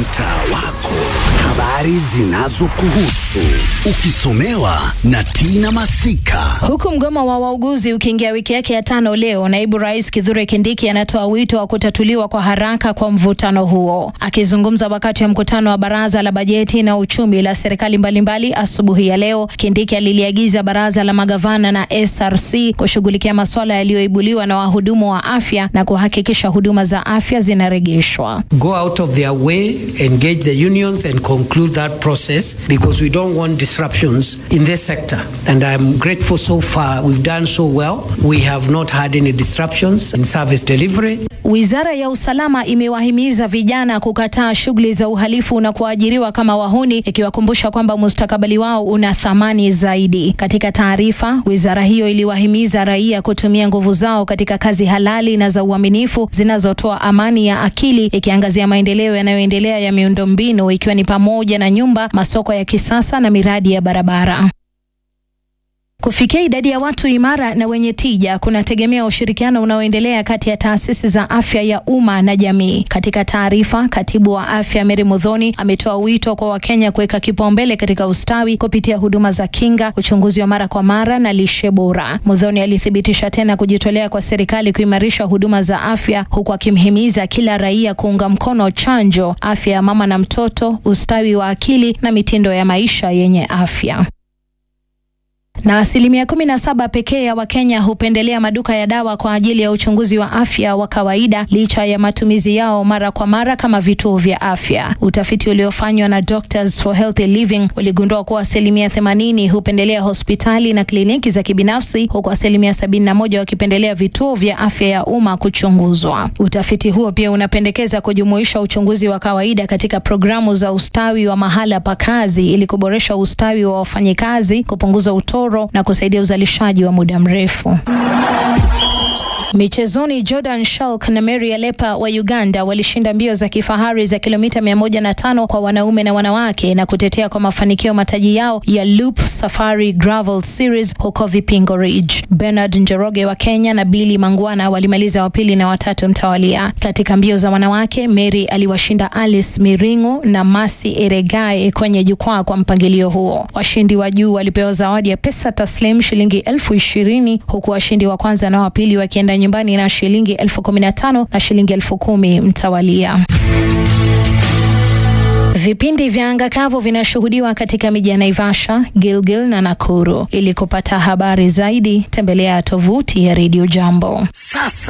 mtaa wako, habari zinazokuhusu ukisomewa na Tina Masika. Huku mgomo wa wauguzi ukiingia wiki yake ya tano leo, naibu rais Kithure Kindiki anatoa wito wa kutatuliwa kwa haraka kwa mvutano huo. Akizungumza wakati wa mkutano wa baraza la bajeti na uchumi la serikali mbalimbali asubuhi ya leo, Kindiki aliliagiza baraza la magavana na SRC kushughulikia masuala yaliyoibuliwa na wahudumu wa afya na kuhakikisha huduma za afya zinarejeshwa. go out of their way, engage the unions, and conclude that process because we don't want disruptions in this sector. And I'm grateful so far. We've done so well. We have not had any disruptions in service delivery. Wizara ya usalama imewahimiza vijana kukataa shughuli za uhalifu na kuajiriwa kama wahuni, ikiwakumbusha kwamba mustakabali wao una thamani zaidi. Katika taarifa, wizara hiyo iliwahimiza raia kutumia nguvu zao katika kazi halali na za uaminifu zinazotoa amani ya akili, ikiangazia maendeleo yanayoendelea ya miundombinu ikiwa ni pamoja na nyumba, masoko ya kisasa na miradi ya barabara. Kufikia idadi ya watu imara na wenye tija kunategemea ushirikiano unaoendelea kati ya taasisi za afya ya umma na jamii. Katika taarifa, katibu wa afya Mary Mudhoni ametoa wito kwa Wakenya kuweka kipaumbele katika ustawi kupitia huduma za kinga, uchunguzi wa mara kwa mara na lishe bora. Mudhoni alithibitisha tena kujitolea kwa serikali kuimarisha huduma za afya, huku akimhimiza kila raia kuunga mkono chanjo, afya ya mama na mtoto, ustawi wa akili na mitindo ya maisha yenye afya na asilimia kumi na saba pekee ya Wakenya hupendelea maduka ya dawa kwa ajili ya uchunguzi wa afya wa kawaida licha ya matumizi yao mara kwa mara kama vituo vya afya. Utafiti uliofanywa na Doctors for Healthy Living uligundua kuwa asilimia themanini hupendelea hospitali na kliniki za kibinafsi huku asilimia sabini na moja wakipendelea vituo vya afya ya umma kuchunguzwa. Utafiti huo pia unapendekeza kujumuisha uchunguzi wa kawaida katika programu za ustawi wa mahala pa kazi ili kuboresha ustawi wa wafanyikazi, kupunguza utoro na kusaidia uzalishaji wa muda mrefu. Michezoni, Jordan Shalk na Mary Alepa wa Uganda walishinda mbio za kifahari za kilomita mia moja na tano kwa wanaume na wanawake na kutetea kwa mafanikio mataji yao ya Loop Safari Gravel Series huko Vipingo Ridge. Bernard Njoroge wa Kenya na Billy Mangwana walimaliza wa pili na watatu mtawalia. Katika mbio za wanawake, Mary aliwashinda Alice Miringu na Masi Eregae kwenye jukwaa kwa mpangilio huo. Washindi wa juu walipewa zawadi ya pesa taslim shilingi elfu ishirini huku washindi wa kwanza na wa pili wakienda nyumbani na shilingi elfu kumi na tano na shilingi elfu kumi mtawalia. Vipindi vya anga kavu vinashuhudiwa katika miji ya Naivasha, Gilgil na Nakuru. Ili kupata habari zaidi, tembelea tovuti ya Radio Jambo. Sasa